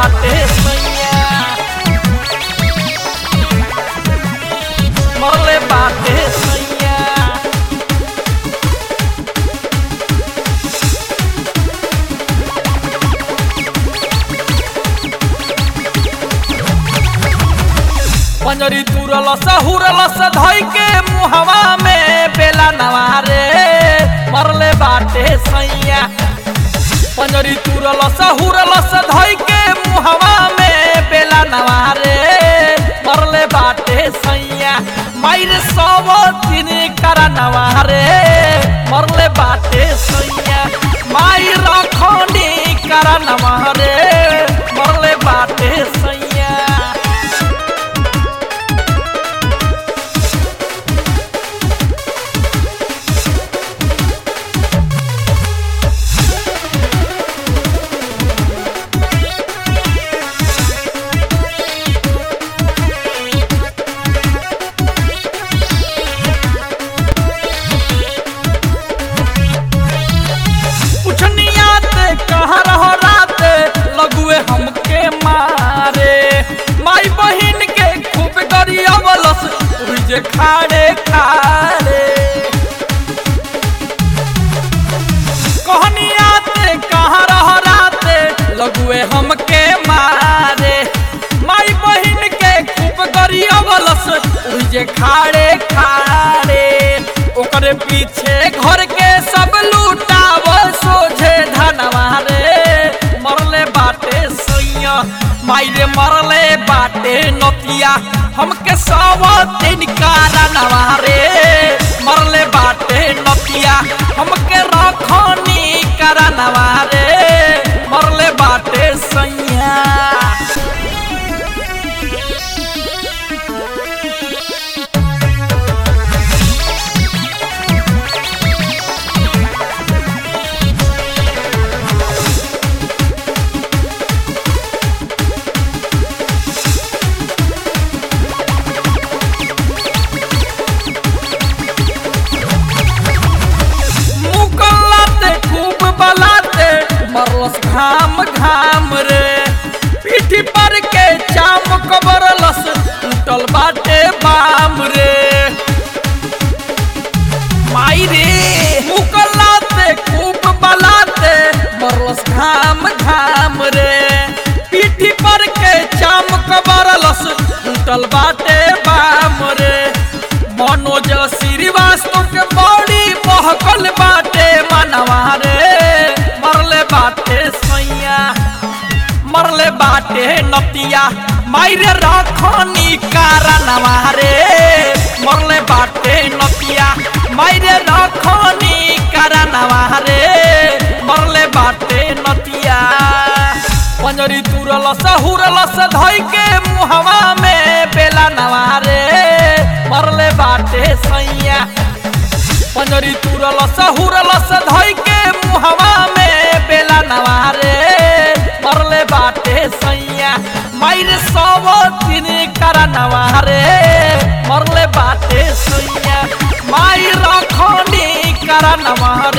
बाटे सैया मरले बाटे सैया पंजरी तुरल सहुरल धई के मुहवा में बेला नवारे मरले बाटे सैया पंजरी तुरल सहुरल धई के मुहवा में बेला नवारे मरले बाटे सैया मायर सब दिन करा नवारे मरले बाटे सैया माई रखनी करा नवारे मरले बाटे सैया पुछनियात कहाँ रहो रात लगुए हमके मारे माई बहिन के खूब गरियावलस उही जे खाड़े खाड़े कहनियात कहाँ रहो रात लगुए हमके मारे माई बहिन के खूब गरियावलस उही जे खाड़े खाड़े ओकरे पीछे घर के सब लूटाव सोझे धनवा रे मरले बाटे सैया माई रे मरले बाटे नतिया हमके सब दिन कारणवा रे मरले बाटे नतिया हमके रखनी कारणवा रे मरले बाटे सैया मुकल्लाते खूब बलाते मरलस घाम घाम रे पीठी पर के चाम कबरलस टूटल बाटे बाम रे माई रे मुकल्लाते खूब बलाते मरलस घाम घाम रे पीठी पर के चाम कबरलस टूटल बाटे बाम रे मनोज श्रीवास्तव के बड़ी बहकल बाटे मनवा रे मरले बाटे सैया मरले बाटे नतिया मायरे रखनी कारणवा रे मरले बाटे नतिया मायरे रखनी कारणवा रे मरले बाटे नतिया पंजरी तुरल सहुरल धई के मुहवा में बेला नवारे मरले बाटे सैया पंजरी तुरल सहुरल धई के मुहवा में बेला नवारे मरले बाटे सैया मायर सब दिन करा नवारे मरले बाटे सैया माई रखनी करा नवारे